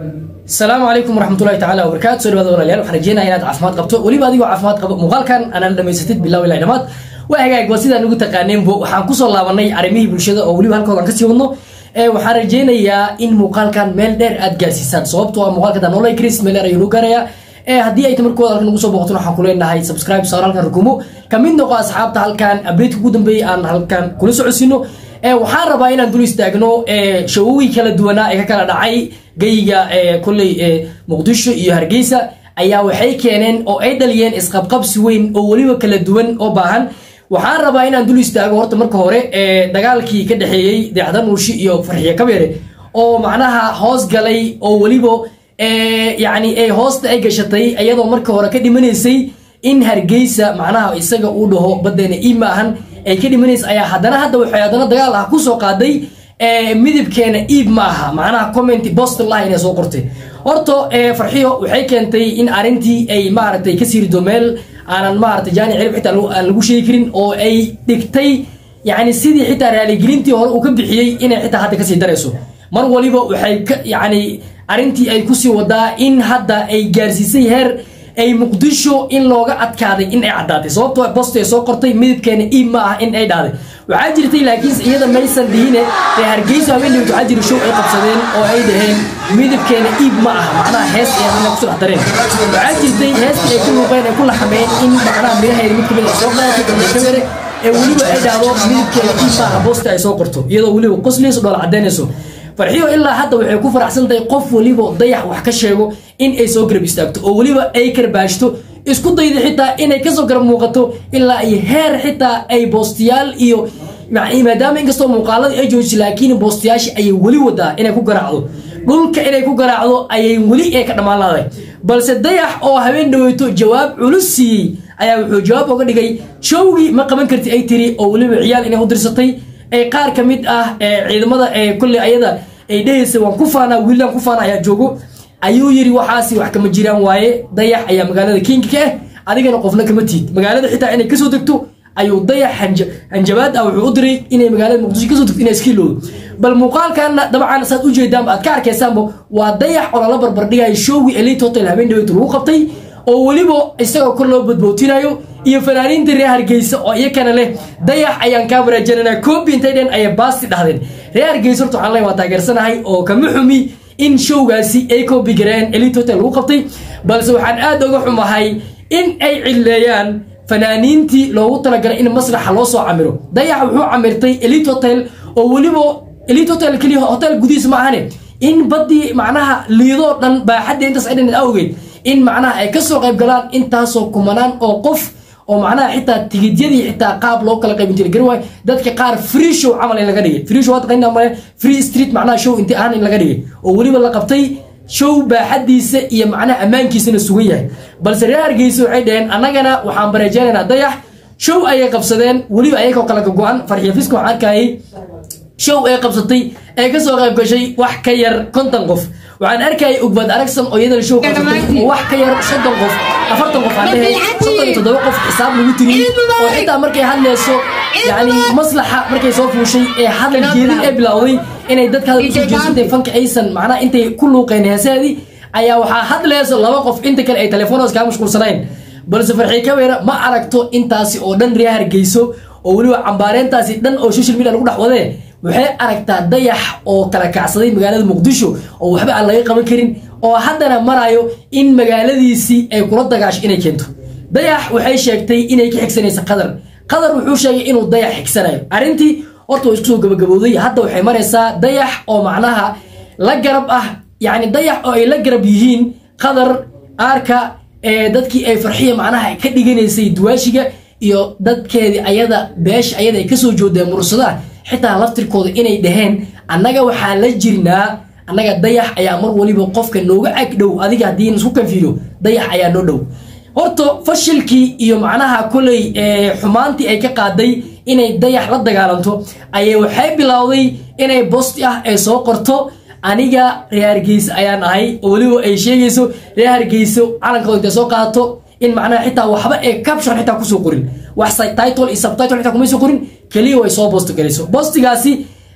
asalaamu calaykum waraxmatullahi tacala wabarakaatu soo dhawaada walaalayaal waxaan rajeynaya inaad caafimaad qabto weliba adigoo caafimaad qabo muuqaalkan anaan dhamaysatid bilaw ilaa dhamaad waa hagaag waa sidaan ugu taqaaneenbo waxaan kusoo laabanay arrimihii bulshada oo weliba halkoodan kasii wadno ee waxaan rajeynayaa in muuqaalkan meel dheer aad gaarsiisaan sababtoo ah muuqaalka danolay chris meel dheer ayuu noo gaarayaa ee haddii ay tamarkooda halkan ugu soo booqaton waxaan ku leenahay subscribe saar halkan rukumo ka mid noqo asxaabta halkan update ugu dambeeyay aan halkan kula socodsiino ee waxaan rabaa inaan dul istaagno ee shawowii kala duwanaa ee ka kala dhacay geyga ee kolley ee muqdisho iyo hargeysa ayaa waxay keeneen oo ay dhaliyeen isqabqabsi weyn oo weliba kala duwan oo baahan waxaan rabaa inaan dul istaago horta marka hore ee dagaalkii ka dhexeeyey deexda nuushi iyo farxiye kabeere oo macnaha hoos galay oo weliba yani ay hoosta ay gashatay iyadoo marka hore ka dhimanaysay in hargeysa macnaha isaga uu dhaho badeena ii ma ahan ay ka dhimanaysa ayaa haddana hadda waxay haddana dagaal ah kusoo qaaday midabkeena iib ma aha macnaha comment bostonlah inay soo qortay horta farxiyo waxay keentay in arrintii ay maaragtay ka siirido meel aanan maaragtay jaani cirib xitaa aan lagu sheegi karin oo ay dhigtay yani sidii xitaa raaligelintii hore uu ka bixiyey inay xitaa hadda kasii darayso mar waliba waxay ka yani arrintii ay kusii wadaa in hadda ay gaarsiisay heer ay muqdisho in looga adkaaday in ay caddaatay sababtoo bost ay soo qortay midabkeena iib ma ah in ay dhahday waxaa jirtay laakiinse iyada maysan dhihine ee hargeysa haweeneyd waxaa jira show ay qabsadeen oo ay dhaheen midabkeena iib ma aha macnaha hees ay adina kusoo dhex dareen waxaa jirtay heestii ay ku luuqeen ay ku laxameen in macnaha midhaheeda mid kamid ay soo qaadatay gabdhakabere ee weliba ay dhahdo midabkeena iib ma aha bosta ay soo qorto iyadoo weliba qoslayso dhoola caddaynayso farxiyo ilaa hadda waxay ku faraxsan tahay qof weliba dayax wax ka sheego in ay soo garab istaagto oo weliba ay karbaashto isku dayda xitaa inay kasoo garab muuqato ilaa iyo heer xitaa ay boostiyaal iyo maadaama inkastoo muuqaaladii ay joojisay laakiin boostiyaashii ayay weli wadaa inay ku garaacdo dhulka inay ku garaacdo ayay weli ee ka dhammaan lahaday balse dayax oo habeen dhaweyto jawaab culus siiyey ayaa wuxuu jawaab oga dhigay showgii ma qaban karti ay tiri oo weliba ciyaal inay u dirsatay ee qaar ka mid ah ciidamada ee kolley ayada ay dhehaysa waan ku faanaa wiilaan ku faana ayaa joogo ayuu yiri waxaasi wax kama jiraan waaye dayax ayaa magaalada kinga ka ah adigana qofna kama tiid magaalada xitaa inay kasoo degto ayuu dayax hanjabaad ah wuxuu u diray inay magaalada muqdisho kasoo degto inay iskiiloodo bal muuqaalkana dabcan saad ujeedaanba aad ka arkaysaanba waa dayax oo lala barbardhigayo showgii elite hotel habeen dhaweyta lagu qabtay oo weliba isagoo kor loo badbootinayo iyo fanaaniinta reer hargeysa oo iyakana leh dayax ayaan kaa waraajinanaa koobi intay dhen ayay baasti dhahdeen reer hargeysa horta waxaan le waa taageersanahay oo kama xumi in showgaasi ay koobi gareen elite hotel lagu qabtay balse waxaan aad uga xumahay in ay cilleeyaan fanaaniintii loogu talagalay in maslaxa loo soo camiro dayax wuxuu camirtay elite hotel oo weliba elite hotel keliya hotel gudihiis ma ahane in baddii macnaha liidoo dhan baaxadda intaas ay dhan awgeed in macnaha ay kasoo qayb galaan intaasoo kumanaan oo qof oo macnaha xitaa tigidyadii xitaa qaab loo kala qaybin jiray garwaay dadka qaar free show camal in laga dhigay free show taqaanina male free street macnaha show inti ahaan in laga dhigay oo weliba la qabtay show baaxadiisa iyo macnaha ammaankiisana sugan yahay balse reer hargeysa waxay dhaheen annagana waxaan bareejeynaynaa dayax show ayay qabsadeen weliba ayagoo kala go-an farxiya fiska waxaan arkayay show ay qabsatay ee kasoo qayb gashay wax ka yar konton qof waxaan arkayay ugbad aragsan oo iyadana show qabsatay oo wax ka yar soddon qof afartan qof aan dhahay soddon iyo toddoba qof xisaab lagu tiriyey oo xitaa markay hadlayso yani maslaxa markay soo fuushay ee hadal jeedin ee bilowday inay dadka hadal kusoo jeesatay fanka aysan macnaha intay ku luuqeen heesaadii ayaa waxaa hadlayso laba qof inta kale ay telefoonadaas kaa mashquulsanayn balse farxii kabeera ma aragto intaasi oo dhan reer hargeyso oo weliba cambaareentaasi dhan oo social media lagu dhex wadee waxay aragtaa dayax oo kala kacsaday magaalada muqdisho oo waxba aan laga qaban karin oo haddana marayo in magaaladiisii ay kula dagaasho inay keento dayax waxay sheegtay inay ka xigsanaysa qadar qadar wuxuu sheegay inuu dayax xigsanayo arrintii horta waa isku soo gabagabowday hadda waxay maraysaa dayax oo macnaha la garab ah yacni dayax oo ay la garab yihiin qadar aarka ee dadkii ay farxiya macnaha ka dhiganaysay duwaashiga iyo dadkeedii ayada beesha ayada ay kasoo joodeen mursadaha xitaa laftirkooda inay dhaheen annaga waxaa la jirnaa annaga dayax ayaa mar waliba qofka nooga ag dhow adiga haddii isku kanfiilo dayax ayaa noo dhow horta fashilkii iyo macnaha koley xumaantii ay ka qaaday inay dayax la dagaalanto ayay waxay bilowday inay bosti ah ay soo qorto aniga reer hargeysa ayaan ahay oo weliba ay sheegayso reer hargeyso calankooda intay soo qaadato in macnaha xitaa waxba ee caption xitaa kusoo qorin wax title iyo subtitle xitaa kumayso qorin keliya way soo boosti galayso boostigaasi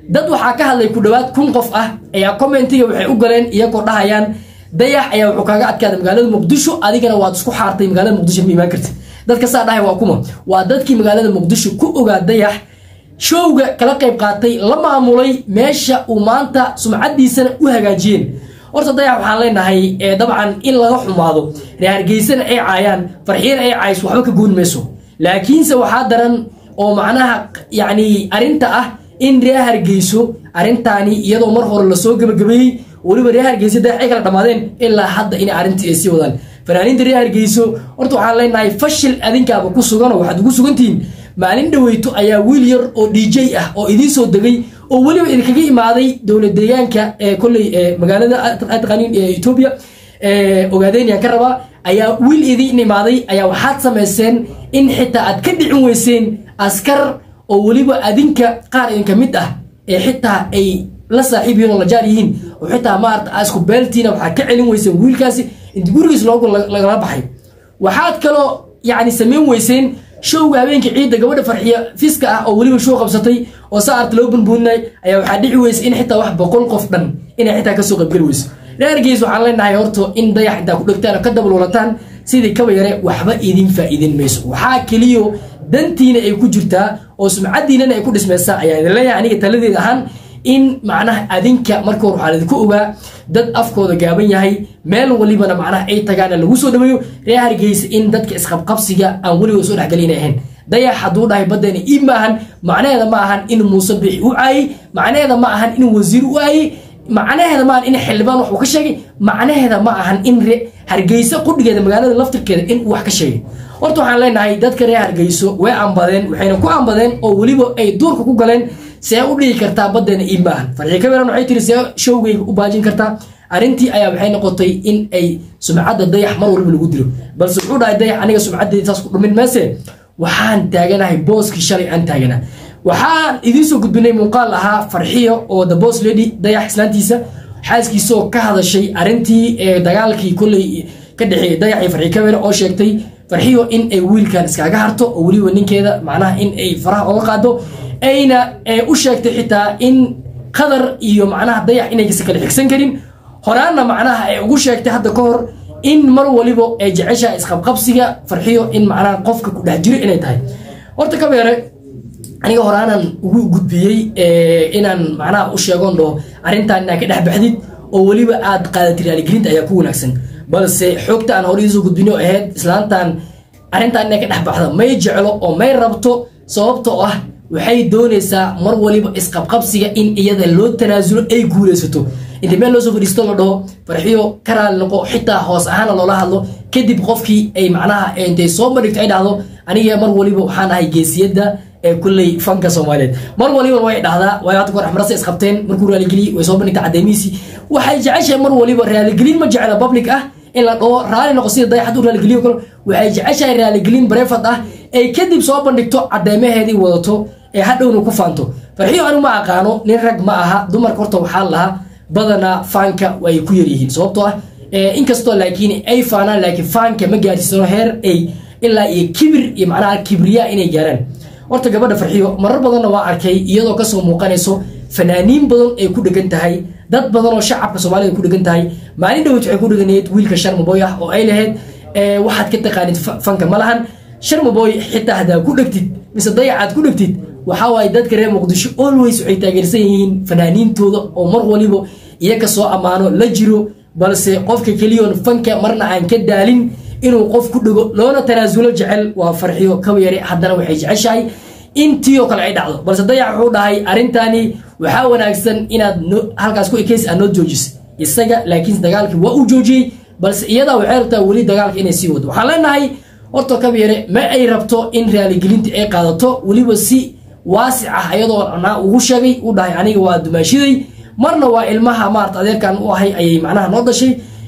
dad waxaa ka hadlay ku dhowaad kun qof ah ayaa commentiga waxay u galeen iyagoo dhahayaan dayax ayaa wuxuu kaaga adkaaday magaalada muqdisho adigana waad isku xaartay magaalada muqdisho ma imaan kartid dadka saa dhahay waa kuma waa dadkii magaalada muqdisho ku ogaa dayax showga kala qayb qaatay la maamulay meesha uu maanta sumcadiisana u hagaajiyeen horta dayax waxaan leenahay dabcan in laga xumaado ree hargeysana ay caayaan farxiyana ay caayso waxba ka goon mayso laakiinse waxaa daran oo macnaha yacni arrinta ah in ree hargeyso arrintaani iyadoo mar hore lasoo gebagabeeyey weliba ree hargeyso dayax ay kala dhammaadeen ilaa hadda inay arrintii ay sii wadaan fanaaniinta ree hargeyso horta waxaan leenahay fashil adinkaaba ku suganoo waxaad ugu sugantihiin maalin dhaweyto ayaa wiil yar oo d j ah oo idiin soo degay oo weliba idinkaga imaaday dowlad deegaanka ee kolley magaalada taqaaniin ee etoobiya ogaadeenyaan ka rabaa ayaa wiil idiin imaaday ayaa waxaad samayseen in xitaa aad ka dhicin weyseen askar oo weliba adinka qaar idinka mid ah ee xitaa ay la saaxiib yihiin oo la jaar yihiin oo xitaa maarata isku beeltiina waxaad ka celin weyseen wiilkaasi inta gurigiis loogu lagala baxay waxaad kaloo yacni samayn weyseen showga habeenkii ciidda gabadha farxiya fiska ah oo weliba show qabsatay oo saarta loo bunbuuninay ayaa waxaa dhici weysa in xitaa wax boqol qof dhan inay xitaa kasoo qaybgeli weyso reergeys waxaan leenahay horto in dayax intaa ku dhegtaan oo ka dabalwalataan sidii kaba yare waxba idin faa'iidin mayso waxaa keliyo dantiina ay ku jirtaa oo sumcadiinana ay ku dhismaysaa ayaa idin leeyahay aniga taladeed ahaan in macnaha adinka marka hor waxaa idinku ogaa dad afkooda gaaban yahay meel walibana macnaha ay tagaana lagu soo dhaweeyo ree hargeysa in dadka isqabqabsiga aan weligood soo dhexgali inay ahayn dayax hadduu dhahay baddeena ii maahan macnaheeda ma ahan in muuse bixi u caayey macnaheeda ma ahan in wasiir u aayey macnaheeda ma ahan in xildhibaan wax uu ka sheegay macnaheeda ma ahan in hargeysa qudhigeeda magaalada laftirkeeda in uu wax ka sheegay horta waxaan leenahay dadka reer hargeyso way ambadeen waxayna ku ambadeen oo weliba ay duurka ku galeen see u dhihi kartaa baddeena ii maahan farxi kaberan waxay tiri see showgayga u baajin kartaa arrintii ayaa waxay noqotay in ay sumcadda dayax mar walba lagu dilo balse wuxuu dhahay dayax aniga sumcaddeeda saas ku dhumin meese waxaan taaganahay booskii shalay aan taaganaa waxaan idiin soo gudbinay muuqaal ahaa farxiyo oo the boss lady dayax islaantiisa xaaskiisaoo ka hadashay arrintii ee dagaalkii kolley ka dhexeeyay dayax iyo farxi kabere oo sheegtay farxiyo in ay wiilkan iskaaga harto oo weliba ninkeeda macnaha in ay faraha oga qaado ayna u sheegtay xitaa in qadar iyo macnaha dayax inaysa kala xigsan karin horaanna macnaha ay ugu sheegtay hadda ka hor in mar waliba ay jeceshaha isqabqabsiga farxiyo in macnaha qofka ku dhex jiro inay tahay horta kabeere aniga horaanan ugu gudbiyey inaan macnaha u sheegon dhaho arrintan inaa ka dhex baxdid oo weliba aad qaadatid raaligelinta ayaa ku wanaagsan balse xoogta aan hore iisoo gudbino ahayd islaantan arrintan inay ka dhex baxda may jeclo oo may rabto sababtoo ah waxay doonaysaa mar waliba isqabqabsiga in iyada loo tanaasulo ay guulaysato inta meel loo soo fadhiisto la dhaho farxiyo ka raali noqo xitaa hoos ahaana loola hadlo kadib qofkii ay macnaha intay soo bandhigto ay dhahdo aniga mar waliba waxaan ahay geesiyadda ee kulley fanka soomaaliyeed mar waliba way dhahdaa waayo hadda kahor axmarasa isqabteen markuu raaligeliyey way soo bandhigta caddeemihiisii waxay jeceshahay mar waliba raaligelin ma jecla public ah in la dhaho raali noqo sida dayax hadduu raaligeliyo kale waxay jeceshahay raaligelin barefad ah ay kadib soo bandhigto caddeemaheedii wadato ee hadhowna ku faanto farxiyo anigu ma aqaano nin rag ma aha dumarka horta waxaa lahaa badanaa faanka way ku yaryihiin sababtoo ah inkastoo laakiin ay faanaan laakiin faanka ma gaarsiisano heer ay ilaa iyo kibir iyo macnaha kibriya inay gaaraan horta gabadha farxiyo marar badanna waa arkay iyadoo kasoo muuqanayso fanaaniin badan ay ku dhegan tahay dad badan oo shacabka soomaalida ku dhegan tahay maalin dhaweyt waxay ku dheganayd wiilka sharmaboy ah oo ay lahayd waxaad ka taqaanid fanka ma lahan sharmaboy xitaa haddaa ku dhegtid mise dayacaad ku dhegtid waxaa waaye dadka reer muqdisho always waxay taageersan yihiin fanaaniintooda oo mar waliba iyaga soo ammaano la jiro balse qofka keliyoon fanka marna aan ka daalin inuu qof ku dhego loona tanaasulo jecel waa farxiyo kaba yare haddana waxay jeceshahay intii oo kale ay dhacdo balse dayax wuxuu dhahay arrintani waxaa wanaagsan inaad halkaas ku ekeysi aad noo joojisa isaga laakiin dagaalkii waa uu joojiyey balse iyadaa waxay rabtaa weli dagaalka inay sii wado waxaan leenahay horta kaba yare ma ay rabto in raaligelinta ay qaadato weliba si waasic ah ayadoo naa ugu sheegay u dhahay aniga waa dumaashiday marna waa ilmaha maarata adeerkan u ahay ayay macnaha noo dhashay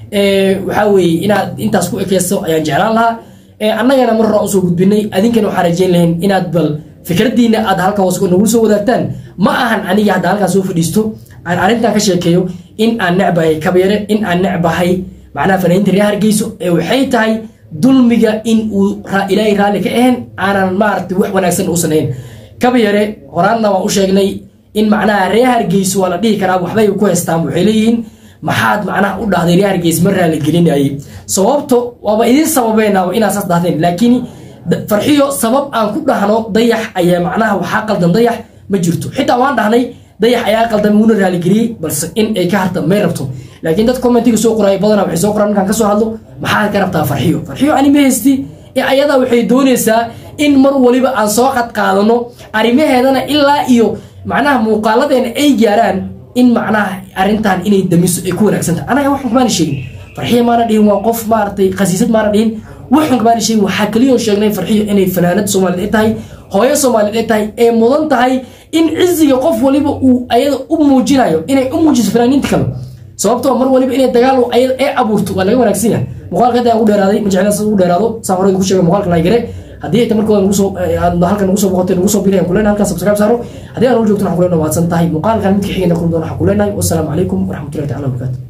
waxaa weeye inaad intaas ku ekeyso ayaan jeclaan lahaa annagana mar hore usoo gudbinay adinkana waxaan rajayn lahayn inaad bal fikradiina aad halka hoos nagu soo wadaagtaan ma ahan aniga hadda halkaa soo fadhiisto aan arrintan ka sheekeeyo in aan necbahay kabeere in aan necbahay macnaha fanaaniinta reer hargeyso ee waxay tahay dulmiga in uu ilaahay raalli ka ahayn aanan maaragtay wax wanaagsan uusan ahayn kabayare horaanna waan u sheegnay in macnaha reer hargeysa waa la dhihi karaa waxbay ku haystaan waxay leeyihiin maxaad macnaha u dhahday reer hargeysa ma raaligelinayay sababto waaba idin sababeenaaba inaa saas dhahdeen laakiin farxiyo sabab aan ku dhahno dayax ayaa macnaha waxaa qaldan dayax ma jirto xitaa waan dhahnay dayax ayaa qaldan wuuna raaligeliyey balse in ay ka harta may rabto laakiin dad commentiga soo qoraya badanaa waxay soo qoraan markaan kasoo hadlo maxaad ka rabtaa farxiyo farxiyo ani ma haysti ee ayadaa waxay doonaysaa in mar waliba aan soo qad qaadano arrimaheedana ilaa iyo macnaha muuqaaladeena ay gaaraan in macnaha arrintan inay damiso ay ku wanaagsantahay anaga waxan kamaana sheegin farxiyo maana dhihin waa qof maaragtay khasiisad maana dhihin waxan kamaana sheegin waxaa keliyoon sheegnay farxiyo inay fanaanad soomaaliyeed ay tahay hooyo soomaaliyeed ay tahay ee mudan tahay in ciziga qof waliba uu ayada u muujinayo inay u muujiso fanaaniinta kale sababtoo mar waliba inay dagaal ayada ee abuurto waa laga wanaagsan yahay muuqaalka hadda aan ugu dheeraaday ma jeclaan sida ugu dheeraado saan horey ku sheegay muuqaalka laygare haddii ay markooda nagu soo aad halkan nagu soo boqotay nagu soo bilayan kuleena halkan subscribe saaro haddii aan ula joogto waxaan kuleena waadsan tahay muuqaalkan midka xigayna kulmi doona waxaan kuleenahay wasalaamu calaykum waraxmatullahi tacala wabarakaatu